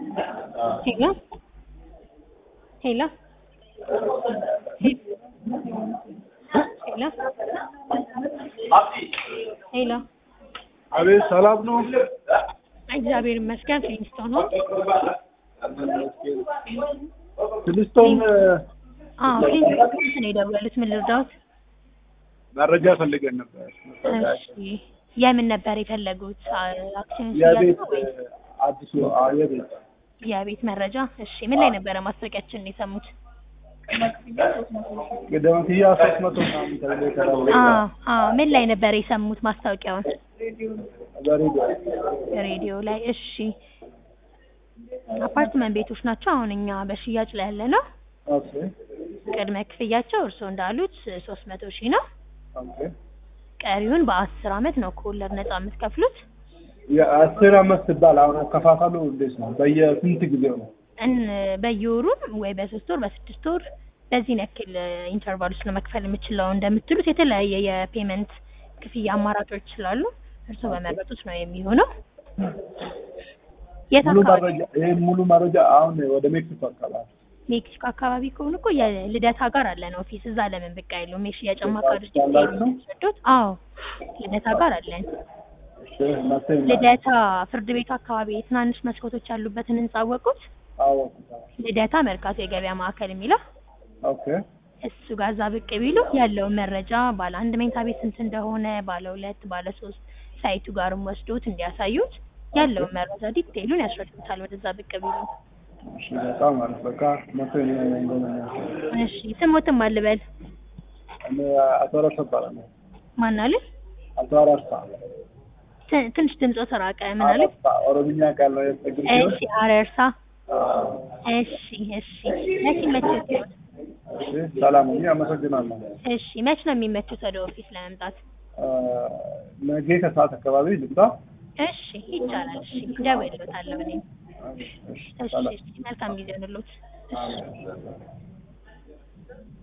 ሄሎ ሄሎ ሄሎ ሄሎ አቤት ሰላም ነው? እግዚአብሔር ይመስገን። ፊሊንስቶን ነው። ፍልስቶም አዎ ፊሊንስቶን ነው የደወሉት። ምን ልርዳዎት? መረጃ ፈልገን ነበር። እሺ የምን ነበር የፈለጉት? አክሲዮን የቤት ሽያጭ ነው ወይስ አዲሱ አዎ፣ የቤት የቤት መረጃ? እሺ ምን ላይ ነበረ ማስታወቂያችንን የሰሙት? ቅድመ ክፍያ ሶስት መቶ ምናምን ተብሎ የተባለ አዎ አዎ ምን ላይ ነበር የሰሙት ማስታወቂያውን? በሬዲዮ ሬዲዮ ላይ። እሺ አፓርትመንት ቤቶች ናቸው አሁን እኛ በሽያጭ ላይ ያለ ነው። ኦኬ ቅድመ ክፍያቸው እርስዎ እንዳሉት ሶስት መቶ ሺህ ነው። ኦኬ ቀሪውን በአስር አመት ነው ከወለድ ነጻ የምትከፍሉት። የአስር አመት ሲባል አሁን አከፋፈሉ እንዴት ነው? በየስንት ጊዜው ነው? እን በየወሩም ወይ በሶስት ወር በስድስት ወር በዚህን ያክል ኢንተርቫል ውስጥ ነው መክፈል የምችለው እንደምትሉት የተለያየ የፔመንት ክፍያ አማራጮች ስላሉ እርስዎ በመረጡት ነው የሚሆነው። የት ሙሉ አካባቢ? መረጃ ይሄን ሙሉ መረጃ አሁን ወደ ሜክሲኮ አካባቢ ሜክሲኮ አካባቢ ከሆኑ እኮ የልደታ ጋር አለን ኦፊስ። እዛ ለምን ብቅ አይሉም? የሽያጭ አማካሪዎች ያላችሁ? የሚወስዱት? አዎ ልደታ ጋር አለን። እሺ መጥተህ ልደታ ፍርድ ቤቱ አካባቢ ትናንሽ መስኮቶች ያሉበትን ህንጻ አወቁት? አወኩት። ልደታ መርካቶ የገበያ ማዕከል የሚለው ኦኬ እሱ ጋር እዛ ብቅ ቢሉ ያለውን መረጃ ባለ አንድ መኝታ ቤት ስንት እንደሆነ ባለ ሁለት ባለ ሶስት ሳይቱ ጋርም ወስዶት እንዲያሳዩት ያለውን መረጃ ዲቴይሉን ያስረዱታል። ወደዛ ብቅ ቢሉ። እሺ በጣም አሪፍ። በቃ መጥተህ እኔ እንደሆነ እሺ ስሞትም አልበል እኔ አቶ አራርሳ እባላለሁ። ማን አለ? አቶ አራርሳ ት- ትንሽ ድምፆ ተራቀ። ምን አለ? አራርሳ ኦሮምኛ ቃል ነው የተጠቀምኩት። እሺ አረርሳ። እሺ እሺ መቼ ይመችዎት? እሺ ሰላም ሁኚ። አመሰግናለሁ። እሺ መች ነው የሚመቹት ወደ ኦፊስ ለመምጣት? አ፣ ነገ ከሰዓት አካባቢ ልምጣ። እሺ ይቻላል። እሺ እደውልልዎታለሁ እኔም። እሺ፣ እሺ፣ እሺ ሰላም። እሺ መልካም ጊዜ ይሁንልዎት። እሺ አሜን።